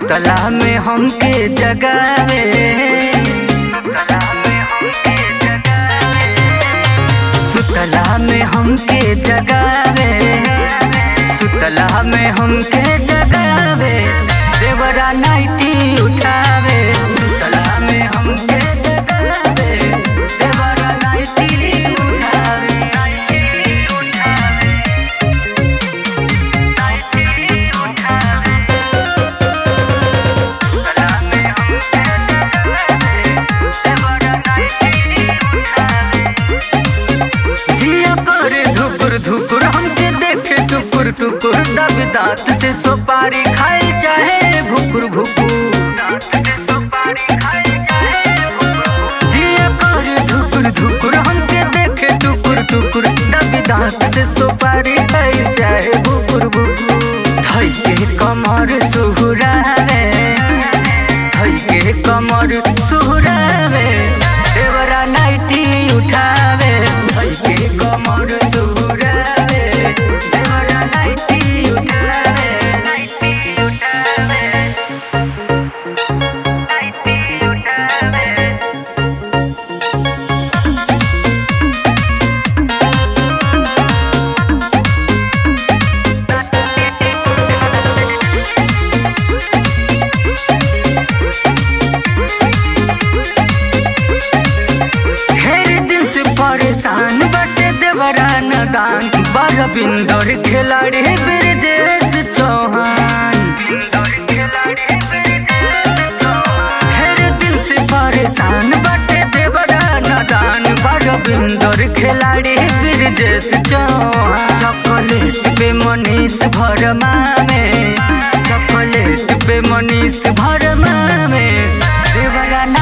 सुतला में हमके जगावे सुतला में हमके जगावे सुतला में हमके जगावे देवरा नाइटी उठावे सुतला में हमके जगावे देवरा नाइटी उठावे नाइटी उठावे नाइटी उठावे सुतला में हमके जगावे देवरा नाइटी उठावे जिया करे धुकुर धुकुर हमके देखे टुकुर टुकुर दब दांत से सुपारी खाए चाहे भुकुर भुकुर जिया करे धुकुर धुकुर हमके देखे टुकुर टुकुर दब दांत से सुपारी खाए चाहे भुकुर भुकुर धई के कमर सुहुरावे धई के कमर सुहुरावे देवरा नाइटी उठावे धई के कमर सुहुरावे देवरा नाइटी उठावे नाइटी उठावे नाइटी उठावे ढेर दिन से परेशान बटे देवरा नदान बड़ बिंदर खिलाड़ी ब्रजेश चौहान ढेर दिन से परेशान बटे देवरा नदान बड़ बिंदर खिलाड़ी ब्रजेश चौहान चॉकलेट पे मनीष भरमा में चॉकलेट पे मनीष भरमा में देवरा